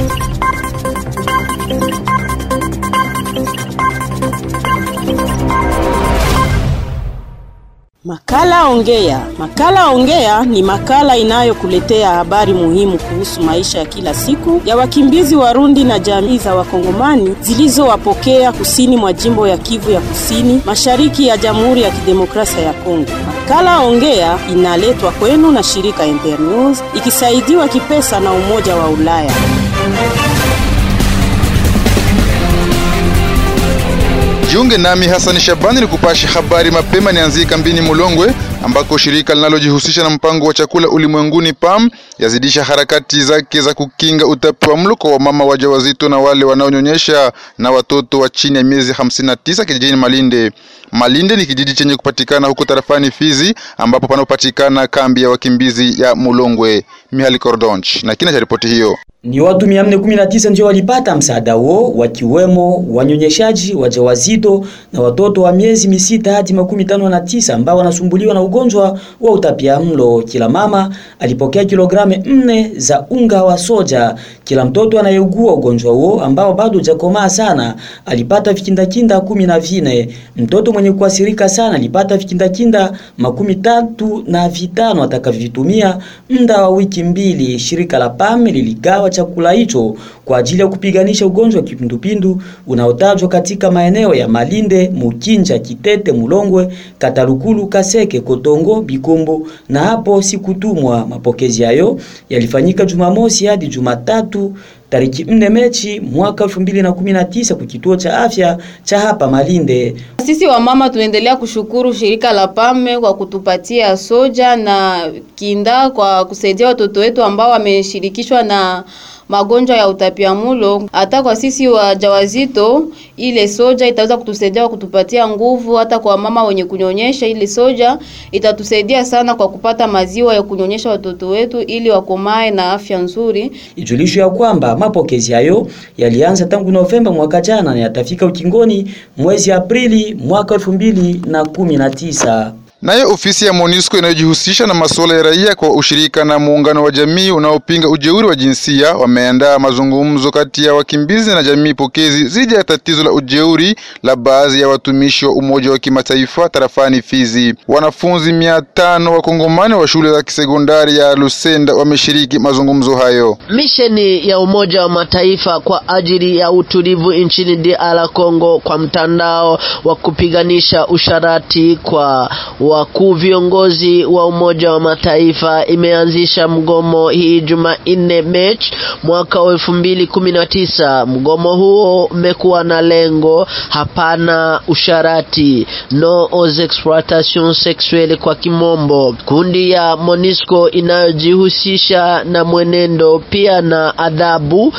Makala Ongea. Makala Ongea ni makala inayokuletea habari muhimu kuhusu maisha ya kila siku ya wakimbizi Warundi na jamii za Wakongomani zilizowapokea kusini mwa jimbo ya Kivu ya Kusini, mashariki ya Jamhuri ya Kidemokrasia ya Kongo. Makala Ongea inaletwa kwenu na shirika Internews ikisaidiwa kipesa na Umoja wa Ulaya. Jiunge nami Hasani Shabani ni kupasha habari mapema. Nianzie kambini Mulongwe ambako shirika linalojihusisha na mpango wa chakula ulimwenguni PAM yazidisha harakati zake za kukinga utapiamlo kwa wamama wajawazito na wale wanaonyonyesha na watoto wa chini ya miezi 59 kijijini Malinde. Malinde ni kijiji chenye kupatikana huko tarafani Fizi ambapo panapopatikana kambi ya wakimbizi ya Mulongwe. Mihali Kordonch na kina cha ripoti hiyo. Ni watu 419 ndio walipata msaada huo wakiwemo wanyonyeshaji, wajawazito na watoto wa miezi misita hadi makumi tano na tisa ambao wanasumbuliwa na ugonjwa wa utapiamlo. Kila mama alipokea kilogramu nne za unga wa soja. Kila mtoto anayeugua ugonjwa huo ambao bado hujakomaa sana alipata vikindakinda kumi na vine. Mtoto mwenye kuathirika sana alipata vikindakinda makumi tatu na vitano atakavyovitumia muda wa wiki mbili. Shirika la PAM liligawa chakula hicho kwa ajili ya kupiganisha ugonjwa wa kipindupindu unaotajwa katika maeneo ya Malinde, Mukinja, Kitete, Mulongwe, Katalukulu, Kaseke, Kotongo, Bikombo na hapo sikutumwa. Mapokezi hayo yalifanyika Jumamosi hadi Jumatatu tariki 4 Mechi mwaka 2019 kwa kituo cha afya cha hapa Malinde. Sisi wamama tunaendelea kushukuru shirika la PAME kwa kutupatia soja na kinda kwa kusaidia watoto wetu ambao wameshirikishwa na magonjwa ya utapiamulo. Hata kwa sisi wajawazito, ile soja itaweza kutusaidia kutupatia nguvu. Hata kwa mama wenye kunyonyesha, ile soja itatusaidia sana kwa kupata maziwa ya kunyonyesha watoto wetu ili wakomae na afya nzuri. Ijulisho ya kwamba mapokezi hayo yalianza tangu Novemba mwaka jana na yatafika ukingoni mwezi Aprili mwaka 2019. Nayo ofisi ya MONUSCO inayojihusisha na masuala ya raia kwa ushirika na muungano wa jamii unaopinga ujeuri wa jinsia wameandaa mazungumzo kati ya wakimbizi na jamii pokezi dhidi ya tatizo la ujeuri la baadhi ya watumishi wa Umoja wa Kimataifa tarafani Fizi. Wanafunzi mia tano wakongomani wa shule za kisekondari ya Lusenda wameshiriki mazungumzo hayo. Misheni ya Umoja wa Mataifa kwa ajili ya utulivu nchini DR Congo kwa mtandao wa kupiganisha usharati kwa wakuu viongozi wa Umoja wa Mataifa imeanzisha mgomo hii Jumanne Machi mwaka wa elfu mbili kumi na tisa. Mgomo huo umekuwa na lengo hapana usharati, no aux exploitation sexuelle kwa kimombo. Kundi ya MONUSCO inayojihusisha na mwenendo pia na adhabu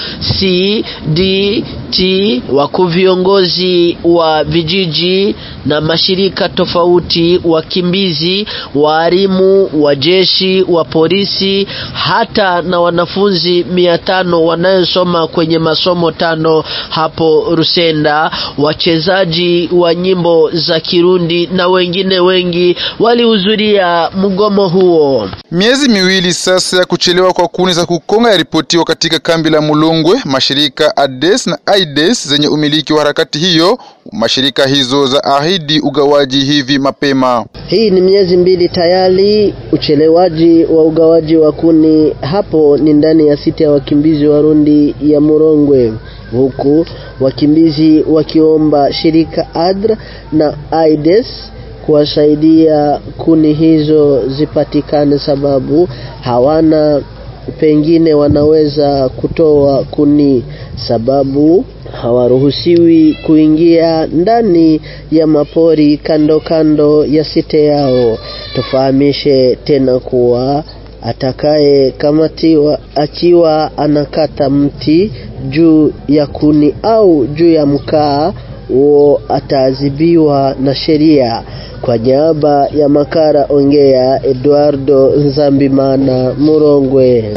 CDT, wakuu viongozi wa vijiji na mashirika tofauti wakimbizi, waalimu wa jeshi, wa polisi, hata na wanafunzi mia tano wanayosoma kwenye masomo tano hapo Rusenda, wachezaji wa nyimbo za Kirundi na wengine wengi walihudhuria mgomo huo. Miezi miwili sasa ya kuchelewa kwa kuni za kukonga yaripotiwa katika kambi la Mulongwe. Mashirika ADES na AIDS zenye umiliki wa harakati hiyo, mashirika hizo za ahidi ugawaji hivi mapema. Hii ni miezi mbili tayari uchelewaji wa ugawaji wa kuni hapo ni ndani ya sita ya wakimbizi Warundi ya Murongwe, huku wakimbizi wakiomba shirika ADRA na AIDS kuwasaidia kuni hizo zipatikane, sababu hawana pengine wanaweza kutoa kuni, sababu hawaruhusiwi kuingia ndani ya mapori kando kando ya site yao. Tufahamishe tena kuwa atakaye kamatiwa akiwa anakata mti juu ya kuni au juu ya mkaa huo ataadhibiwa na sheria. Kwa niaba ya Makara Ongea, Eduardo Nzambimana, Murongwe.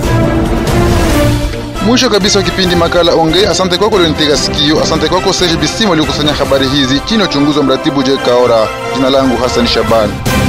Mwisho kabisa wa kipindi makala Ongea. Asante kwako ulionitega sikio. Asante kwako Serge Bisimo aliokusanya habari hizi chini ya uchunguzi wa mratibu Je Kaora. Jina langu Hassan Shabani.